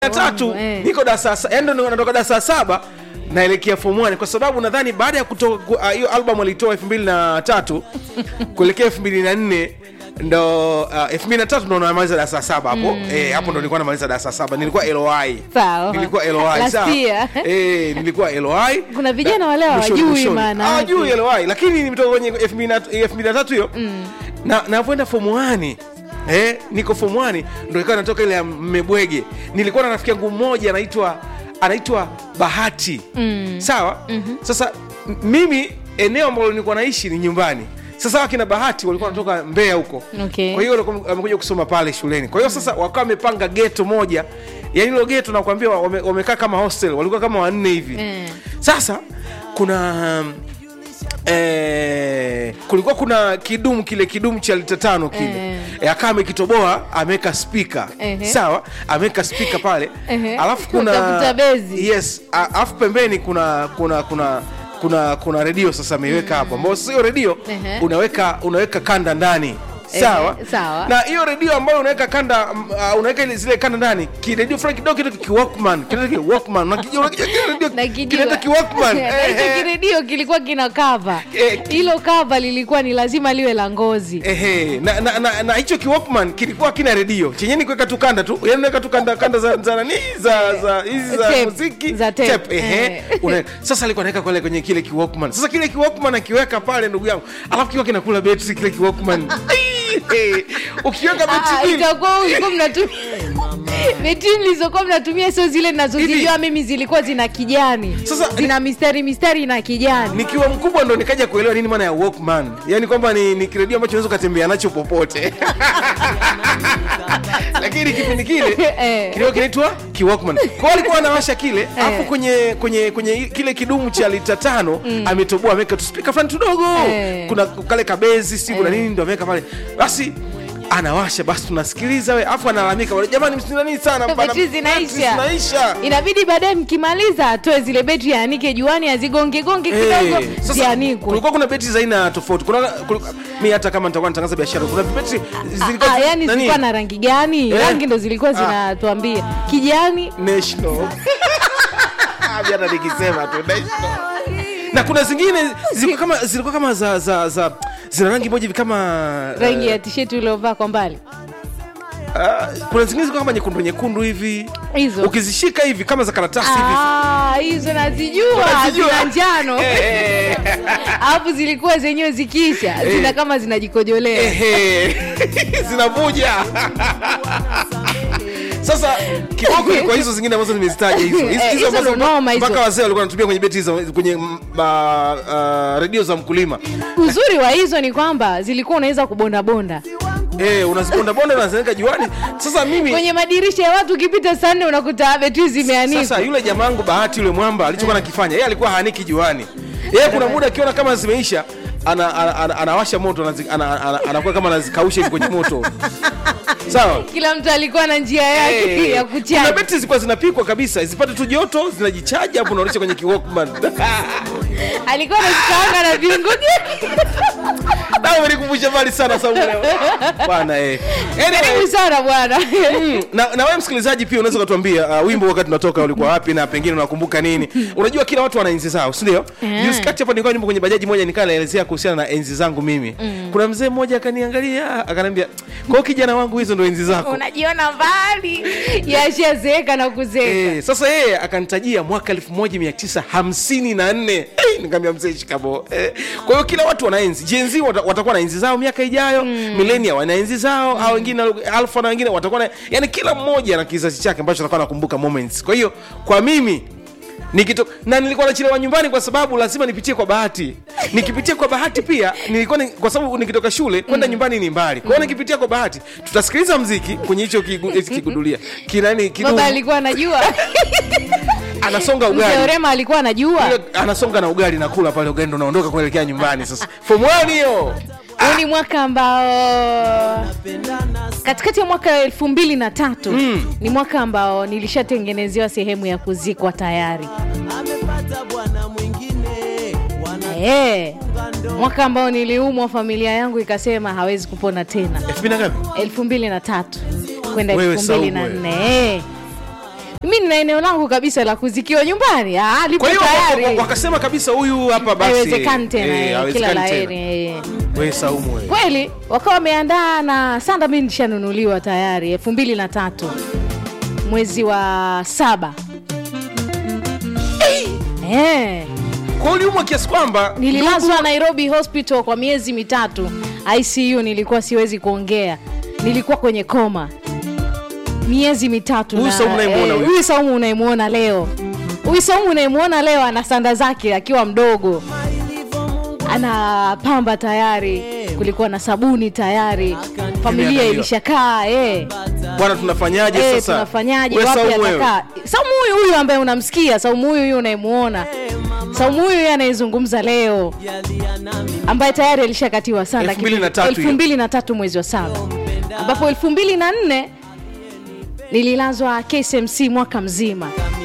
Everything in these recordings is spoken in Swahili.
na tatu eh. niko darasa sa- yaani ndo natoka darasa saba naelekea form 1 kwa sababu nadhani baada ya kutoka ku- ah, hiyo album alitoa elfu mbili na tatu kuelekea elfu mbili na nne ndo uh, elfu mbili na tatu ndo namaliza darasa saba hapo eh, hapo ndo nilikuwa namaliza darasa saba nilikuwa LOI Sawa. nilikuwa LOI Last sawa year. eh, nilikuwa LOI Kuna vijana wale Mwishoni, hawajui mwishoni. maana yake. hawajui LOI lakini nimetoka kwenye elfu mbili na- elfu mbili na tatu hiyo na navyoenda form 1 eh, niko form 1 ndo ikawa natoka ile ya mmebwege nilikuwa na rafiki yangu mmoja anaitwa anaitwa bahati mm. sawa mm-hmm. sasa m- mimi eneo ambalo nilikuwa naishi ni nyumbani sasa akina bahati walikuwa wanatoka mbeya huko Okay. kwa hiyo walikuwa wamekuja kusoma pale shuleni kwa hiyo sasa wakawa wamepanga geto moja yani hilo geto nakwambia wame- wamekaa kama hostel walikuwa kama wanne hivi Eh. sasa kuna um, Eh, kulikuwa kuna kidumu kile kidumu cha lita tano kile Eh. eh. akawa amekitoboa ameweka spika Ehe. sawa ameweka spika pale Ehe. alafu kuna Utafuta bezi. yes a- alafu pembeni kuna kuna kuna kuna kuna redio sasa ameiweka hapo ambao sio redio Ehe. unaweka unaweka kanda ndani sawa Ehe, sawa. na hiyo redio ambayo unaweka kanda mm, uh, unaweka ile- zile kanda ndani kiredio fulani kidogo kinaitwa kiwalkman kinaitwa kiwalkman unakijua unakijua kile redio Nakijua. kinaitwa kiwalkman Na hicho Ehe. kiredio kilikuwa kina kava Eh, hilo kava lilikuwa ni lazima liwe la ngozi Ehe, na, na, na, na hicho kiwalkman kilikuwa kina redio chenye ni kuweka tu kanda tu yani unaweka tu kanda kanda za za nani za za hizi za Tape, muziki za tape. Tape, ehe Eh. Una- sasa alikuwa anaweka kule kwenye kile kiwalkman sasa kile kiwalkman akiweka pale ndugu yangu alafu kiwa kinakula betri kile kiwalkman Ehe, ukiweka betri Ah, mbili itakuwa ulikuwa mnatumia betri mlizokuwa mnatumia sio zile ninazozijua Hivi. mimi zilikuwa zina kijani Sasa- zina mistari mistari na kijani nikiwa mkubwa ndo nikaja kuelewa nini maana ya walkman yani kwamba ni, ni kiredio ambacho unaweza ukatembea nacho popote lakini kipindi kile Eh. kilikuwa kinaitwa kiwalkman kwao alikuwa anawasha kile alafu kwenye kwenye kwenye kile kidumu cha lita tano ametoboa ameweka tuspika fulani tudogo Eh. kuna kale kabezi si kuna Eh. nini ndo ameweka pale basi anawasha basi tunasikiliza we afu analalamika wale, jamani msinanii sana bana, betri betri zinaisha zinaisha inabidi baadaye mkimaliza atoe zile betri yaanike juani azigongegonge kidogo Eh, sasa zianikwe kulikuwa kuna beti za aina tofauti kuna, kulikuwa- mi hata kama nitakuwa natangaza biashara kuna beti zilikuwa Ah, yani nani? zilikuwa na rangi gani Eh. rangi ndo zilikuwa Ah. zinatuambia kijani national Abi hata nikisema tu national na kuna zingine zilikuwa kama zilikuwa kama za za za zina rangi moja hivi kama rangi ya tisheti uliovaa kwa mbali ah, kuna zingine zilikuwa kama nyekundu nyekundu hivi hizo ukizishika hivi kama za karatasi hivi Ah, hizo nazijua Unazijua? zina njano Eh, alafu zilikuwa zenyewe zikiisha zina kama zinajikojolea Ehe. zinavuja sasa kiboko ni kwa hizo zingine ambazo nimezitaja hizo Hizo- Eh, hizo hizo ambazo ndo noma hizo. mpaka wazee walikuwa wanatumia kwenye beti hizo kwenye mm, ma- ah, redio za mkulima uzuri wa hizo ni kwamba zilikuwa unaweza kubondabonda eh, unazibondabonda unaziweka juani sasa mimi kwenye madirisha ya watu ukipita saa nne unakuta betri zimeanikwa sasa yule jamangu bahati yule mwamba alichokuwa nakifanya yeye alikuwa haaniki juani yeye kuna muda akiona kama zimeisha ana, ana, ana, anawasha moto anazi- ana- ana- anakuwa kama anazikausha hivi kwenye moto sawa kila mtu alikuwa na njia yake Eh, ya kuna kuchaji beti zilikuwa zinapikwa kabisa zipate tu joto zinajichaji hapo unaonesha kwenye kiwalkman alikuwa anazikaanga na viungo na umenikumbusha mbali sana Saumu leo. bwana eh karibu anyway, sana bwana mm, na, na wewe msikilizaji pia unaweza ukatuambia uh, wimbo wakati unatoka ulikuwa wapi na pengine unakumbuka nini unajua kila watu wana enzi zao si ndio Eh. juzi kati hapa nilikuwa nyumba kwenye bajaji moja nikaa naelezea kuhusiana na enzi zangu mimi kuna mzee mmoja akaniangalia akaniambia kwa hiyo kijana wangu hizo ndo enzi zako unajiona mbali yashazeeka na kuzeeka Eh, sasa yeye akanitajia mwaka 1954 Eh, nikamwambia mzee shikamo eh, kwa hiyo kila watu wana enzi jenzi watakuwa na enzi zao miaka ijayo mm. milenia wana enzi zao au wengine alfa na wengine watakuwa na yani kila mmoja na kizazi chake ambacho atakuwa nakumbuka moments kwa hiyo kwa mimi nikito na nilikuwa nachelewa nyumbani kwa sababu lazima nipitie kwa bahati nikipitia kwa bahati pia nilikuwa ni, kwa sababu nikitoka shule kwenda nyumbani ni mbali kwa hiyo nikipitia kwa bahati tutasikiliza mziki kwenye hicho kigu- hichi kigudulia kinani kidumu baba alikuwa anajua anasonga mzee ugali Orema alikuwa anajua Yule anasonga na ugali nakula pale ugali ndo naondoka kuelekea nyumbani sasa form 1 hiyo huu ni mwaka ambao katikati ya mwaka elfu mbili na tatu Mm. ni mwaka ambao nilishatengenezewa sehemu ya kuzikwa tayari amepata bwana mwingine wana Eh, mwaka ambao niliumwa familia yangu ikasema hawezi kupona tena elfu mbili na ngapi elfu mbili na tatu kwenda Wewe elfu mbili na Saumu, nne Eh, mi nina eneo langu kabisa la kuzikiwa nyumbani Ah, lipo kwa hiyo wa- tayari wa- wakasema kabisa huyu hapa basi haiwezekani tena eh, eh, kila haiwezekani la tena. heri eh. we saumu we kweli wakawa wameandaa na sanda mi nishanunuliwa tayari elfu mbili na tatu mwezi wa saba eh. kwa uliumwa kiasi kwamba nililazwa nairobi hospital kwa miezi mitatu icu nilikuwa siwezi kuongea nilikuwa kwenye koma miezi mitatu Huyu na- Saumu unayemwona eh, huyu? huyu saumu unayemwona leo huyu saumu unayemwona leo ana sanda zake akiwa mdogo anapamba tayari kulikuwa na sabuni tayari familia Imeandaliwa. ilishakaa eh. bwana tunafanyaje Eh, sasa tunafanyaje We wapi Saumu wewe? atakaa saumu huyu huyu ambaye unamsikia saumu huyu huyu unayemuona saumu huyu huyu anayezungumza leo jalia nami ambaye tayari alishakatiwa sanda Elfu mbili na tatu hiyo. elfu mbili na tatu mwezi wa saba ambapo elfu mbili na nne nililazwa KSMC mwaka mzima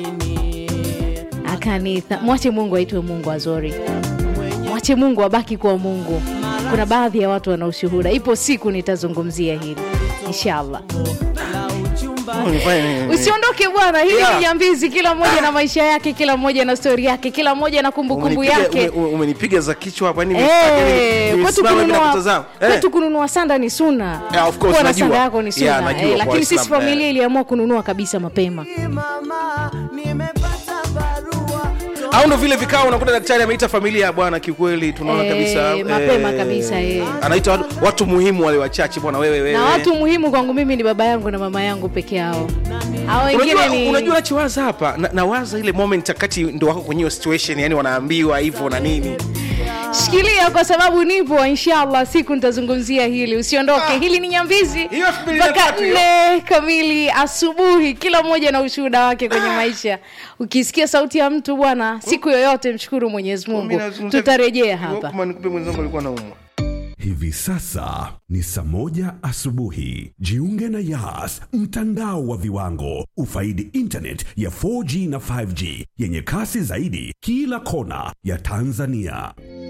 akanitha mwache mungu aitwe mungu azori mwache mungu abaki kuwa mungu kuna baadhi ya watu wana ushuhuda ipo siku nitazungumzia hili inshallah Oh, nifanye nini? usiondoke bwana hili Yeah. ni nyambizi kila mmoja na maisha yake kila mmoja na stori yake kila mmoja na kumbukumbu Umenipiga- yake ume- ume- umenipiga za kichwa hapa yani Eh, nimestaka, yani kwetu nimesimama hivi kununua- nakutazama. Eh. kwetu kununua sanda ni suna Yeah, of course, kuwa na najua. sanda yako ni suna Yeah, najua eh, kwa lakini sisi Waislamu, familia eh. iliamua kununua kabisa mapema mama nimepata barua au ndo vile vikao unakuta daktari ameita familia bwana kiukweli tunaona Eh, kabisa mapema kabisa, eh. anaita watu, watu muhimu wale wachache bwana wewe wewe na watu muhimu kwangu mimi ni baba yangu na mama yangu peke yao hao wengine unajua, ni unajua nachiwaza hapa na, nawaza ile moment akati ndo wako kwenye hiyo situation yani wanaambiwa hivyo na nini shikilia kwa sababu nipo inshallah siku nitazungumzia hili usiondoke hili ni nyambizi Hiyo elfu mbili na mpaka tatu hiyo. nne kamili asubuhi kila mmoja na ushuhuda wake kwenye maisha ukisikia sauti ya mtu bwana siku yoyote mshukuru mwenyezi mungu Mimi nazungumzia- tutarejea hapa Kama nikupe mwenzangu alikuwa naumwa Hivi sasa ni saa moja asubuhi. Jiunge na Yas, mtandao wa viwango. Ufaidi internet ya 4G na 5G yenye kasi zaidi kila kona ya Tanzania.